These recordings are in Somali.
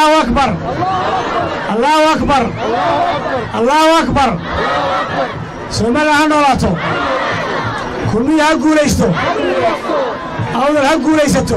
allahu akbar allahu akbar allahu akbar somalilan ha noolaato kulmiya ha guulaysto awdal ha guulaysato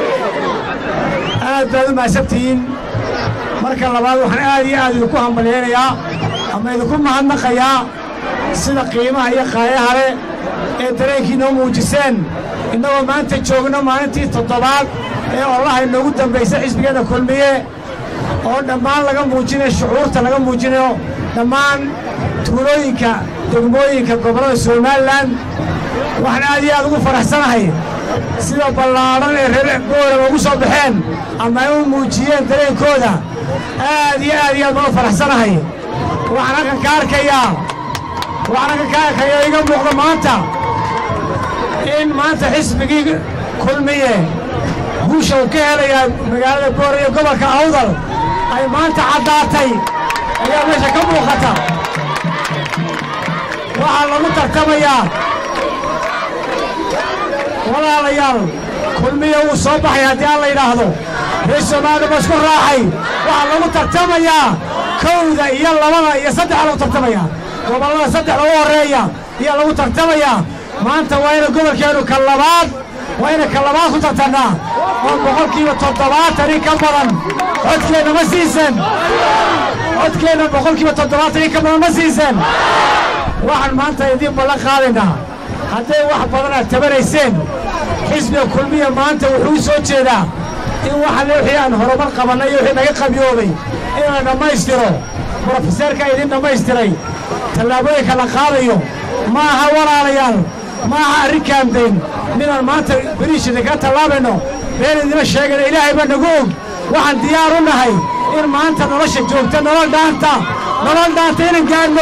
aad baad u mahadsantihiin marka labaad waxaan aad iyo aad idinku hambalyaynayaa ama idinku mahadnaqayaa sida qiimaha iyo qaayaha leh ee dareenkiinoo muujiseen innagoo maanta joogno maalintii toddobaad ee ollaha inoogu dambaysa xisbigeenna kulmiye oo dhammaan laga muujinayo shucuurta laga muujinayo dhammaan tuulooyinka degmooyinka gobollada somalilan waxaan aad iyo aad ugu faraxsanahay sida ballaadhan ee reer boorama ugu soo baxeen ama ay u muujiyeen dareenkooda aad iyo aad iyo aad baan u faraxsanahay waxaan halkan ka arkayaa waxaan halkan ka arkayaa iga muuqda maanta in maanta xisbigii kulmiye guusha uu ka helayaa magaalada boora iyo gobolka awdal ay maanta caddaatay ayaa meesha ka muuqata waxaa lagu tartamayaa walaalayaal kulmiya wuu soo baxay haddii aan la yidhaahdo reer somaaliya ba isku raacay waxaa lagu tartamayaa kowda iyo labada iyo saddexa lagu tartamayaa gobollada saddexda u horreeya ayaa lagu tartamayaa maanta waa ina gobolkeennu ka labaad waa ina ka labaad ku tartannaa oo boqolkiiba toddobaatan in ka badan codkeenna ma siiseen codkeenna boqolkiiba toddobaatan in ka badan ma siiseen waxaan maanta idiin ballan qaadaynaa hadday wax badan aad tabanayseen xisbiga kulmiya maanta wuxuu u soo jeedaa in waxalle wixii aan horumar qabannay iyo wixii naga qabyoobay in la dhammaystiro brofeseerkaa idiin dhammaystiray tallaabooyinka la qaadayo ma aha walaalayaal ma aha arrin kaamdayn midaan maanta beriishida kaga tallaabayno been idima sheegana ilaahay baa nagu og waxaan diyaar u nahay in maanta nolosha joogta nolol dhaanta nolol dhaanta inaan gaadhno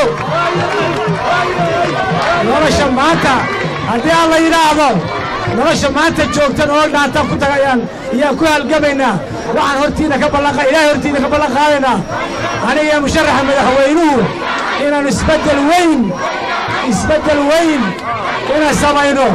nolosha maanta haddii aan la yidhaahdo nolosha maanta joogta nolol dhaanta ku tagayaan ayaan ku halgamaynaa waxaan hortiina ka ballanqa ilaahay hortiina ka ballan qaadaynaa aniga iyo musharaxa madaxweynuhu inaannu isbeddel weyn isbeddel weyn inaan samayno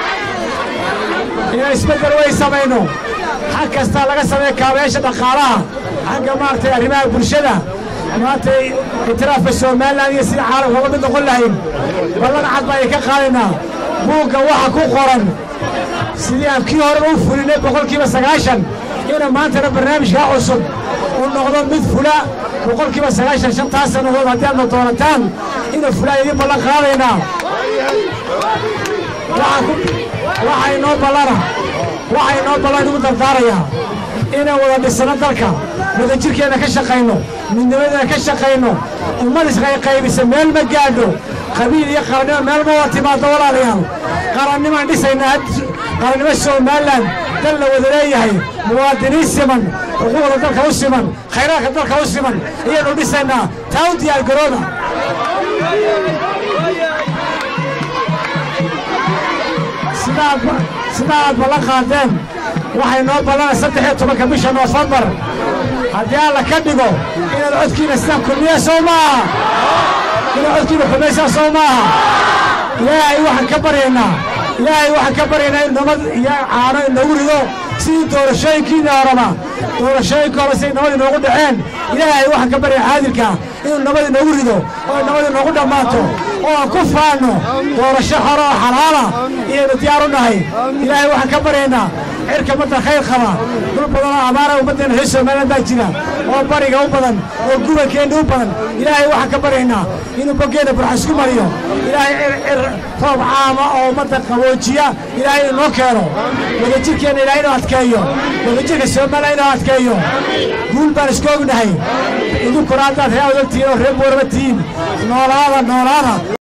inaan isbeddel weyn samayno xag kastaa laga sameeya kaabayaasha dhaqaalaha xagga maaragtay arrimaha bulshada maantay itiraafka somalilan iyo sida caalamka uga mid noqon lahayn ballan cad baan idinka qaadaynaa buugga waxa ku qoran sidii aan kii horeba u fulinay boqolkiiba sagaashan ina maantana barnaamijkaa cusub uu noqdo mid fula boqolkiiba sagaashan shantaas sannadood haddii aadna doonataan ina fulaa idiin ballan qaadaynaa waxaa inoo ballana waxaa inoo ballan igu dardaarayaa inaan wada dhisano dalka wadajirkeenna ka shaqayno midnimadeena ka shaqayno ummad isqayqaybisa meel ma gaadho qabiil iyo qarannimo meel ma wada timaaddo walaalayaal qarannimaan dhisaynaa qarannimo somalilan dal la wada leeyahay muwaadiniin siman xuquuqda dalka u siman khayraadka dalka u siman ayaannu dhisaynaa taa u diyaargarooda sida aad ballan qaadeen waxay noo ballana saddex iyo tobanka bisha noofembar haddii alla ka dhigo inaad codkiina sidaan kulmiya soo maaha inaad codkiina xumaysaa soo maaha ilaahay waxaan ka baryaynaa ilaahay waxaan ka baryaynaa in nabad iyo caano inoogu rido sidii doorashooyinkiina horeba doorashooyinka hore siday nabad inoogu dhaceen ilaahay waxaan ka baryaa caadilkaa inuu nabad inoogu rido oo nabad inoogu dhammaato oo aan ku faanno doorasho hore oo xalaala iyaynu diyaar u nahay ilaahay waxaan ka baryaynaa cirka badda khayr qaba dhul badan oo abaara ummaddeena reer somaliland baa jira oo bariga u badan oo gubankeenna u badan ilaahay waxaan ka baryaynaa inuu boggeenna burxa isku mariyo ilaahay cir roob caama oo ummadda qaboojiya ilaahay inoo keeno wadajirkeenna ilaahay inuu adkeeyo wadajirka somaliland inuu adkeeyo guul baan isku ognahay idinkuna haddaad ree odagtihiin oo reer boorama tihiin noolaada noolaada